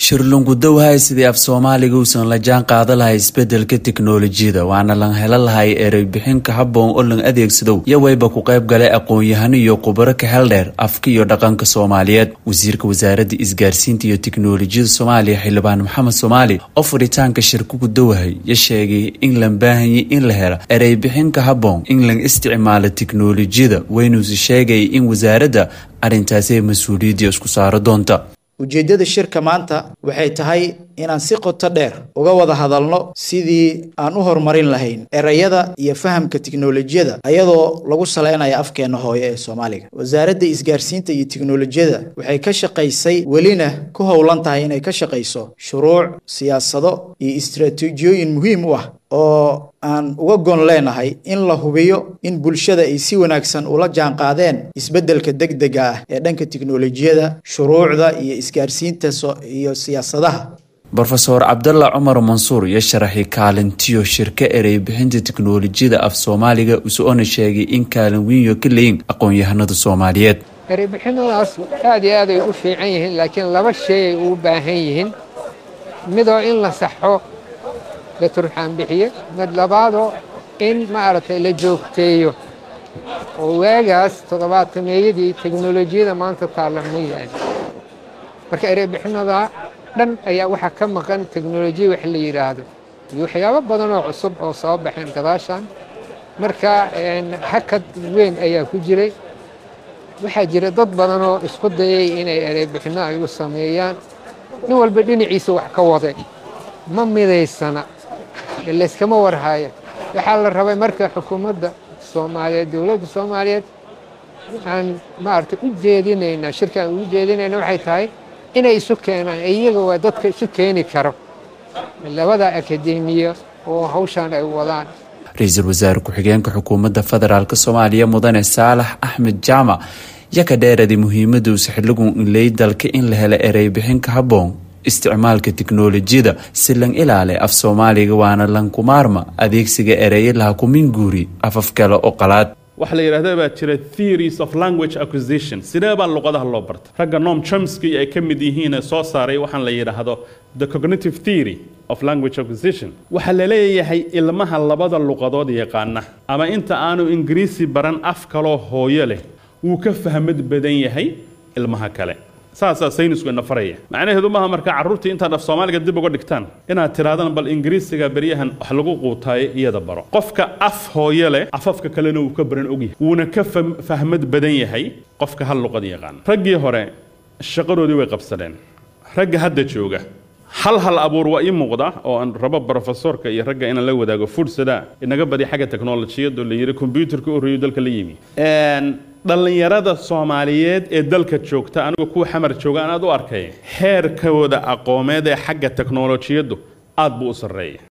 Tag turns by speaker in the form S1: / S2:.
S1: shirlungudowahay sidii af soomaaliga uusan la jaan qaada lahay isbedelka tiknolojiyada waana lan helo lahay ereybixinka habboon oo lan adeegsadow iyo wayba ku qayb galay aqoon-yahano iyo khubaro ka hel dheer afka iyo dhaqanka soomaaliyeed wasiirka wasaaradda isgaarsiinta iyo tiknolojiyada soomaaliya xildhibaan maxamed soomaali oo furitaanka shirkugu dawahay ya sheegay in lan baahanyay in la helo ereybixinka habboon in lan isticmaalo tiknolojiyada waynuusi sheegay in wasaaradda arrintaasi ay mas-uuliyadda isku saaro doonta
S2: ujeeddada shirka maanta waxay tahay inaan si qoto dheer uga wada hadalno sidii aan u horumarin lahayn erayada iyo fahamka tiknolojiyada ayadoo lagu saleynayo afkeena hooyo ee soomaaliga wasaaradda isgaarsiinta iyo tiknolojiyada waxay ka shaqaysay welina ku howlan tahay inay ka shaqayso shuruuc siyaasado iyo istaraatiijiyooyin muhiim u ah oo aan uga gon leenahay in la hubiyo in bulshada ay si wanaagsan ula jaanqaadeen isbeddelka degdega ah ee dhanka tiknolojiyada shuruucda iyo isgaarsiinta iyo siyaasadaha
S1: rofeor cabdalla cumar mansuur iyo sharaxi kaalintiyo shirka erey bixinta tiknolojiyada af soomaaliga usoona sheegay in kaalin wiinyo ka leyin aqoon-yahanada soomaaliyeed
S3: ereybixinadaas aad iyo aad ay u fiican yihiin laakiin laba shay ay ugu baahan yihiin midoo in la saxo la turxaanbixiyo mid labaadoo in maaragtay la joogteeyo oo waagaas toddobaatameeyadii teknolojiyada maanta taalla ma yahay marka ereybixinada dhan ayaa waxaa ka maqan teknolojiya wax la yidhaahdo iyo waxyaabo badan oo cusub oo soo baxeen gadaashan marka hakad weyn ayaa ku jiray waxaa jira dad badan oo isku dayay inay ereybixinno ay u sameeyaan nin walba dhinaciisa wax ka waday ma midaysana layskama warhaya waxaa la rabay marka xukuumadda soomaaliyeed dowladda soomaaliyeed aan maaragtay u jeedinaynaa shirka aan ugu jeedinayna waxay tahay inay isu keenaan iyaga waa dadka isu keeni karo labada akademiya oo hawshaan ay wadaan
S1: ra-iisul wasaare ku-xigeenka xukuumadda federaalk soomaaliya mudane saalax axmed jaamac ya ka dheeraday muhiimada uu sixiligu inley dalka in la helo ereybixinka habboon isticmaalka tiknolojiyada si lan ilaale af soomaaliga waana lankumaarma adeegsiga ereyo laha kuminguuri afaf kale oo qalaad
S4: waxaa la yidhahda baa jira theories of language acquisition sidee baa luqadaha loo barta ragga noam chomsky ay ka mid yihiin ee soo saaray waxaan la yidhaahdo the cognitive theory of language acquisition waxaa la leeyahay ilmaha labada luqadood yaqaana ama inta aanu ingiriisi baran af kaloo hooyo leh wuu ka fahmad badan yahay ilmaha kale saasaa saynisku ina faraya macnaheedu maaha marka carruurtii intaad af soomaaliga dib uga dhigtaan inaad tirahdaan bal ingiriisiga beryahan wax lagu quutaayo iyada baro qofka af hooyo leh afafka kalena wuu ka baran ogyahay wuuna ka fahmad badan yahay qofka hal luqad yaqaan raggii hore shaqadoodii way qabsadeen ragga hadda jooga hal hal abuur waa ii muuqda oo aan rabo brofesorka iyo ragga inaan la wadaago fursada inaga badi xagga teknolojiyadoo la yidhi kombyuutarka u horreeyo dalka la yimi dhallinyarada soomaaliyeed ee dalka joogta anigu kuwa xamar jooga aan aad u arkay heerkooda aqoomeed ee xagga teknolojiyaddu aad buu u sarreeya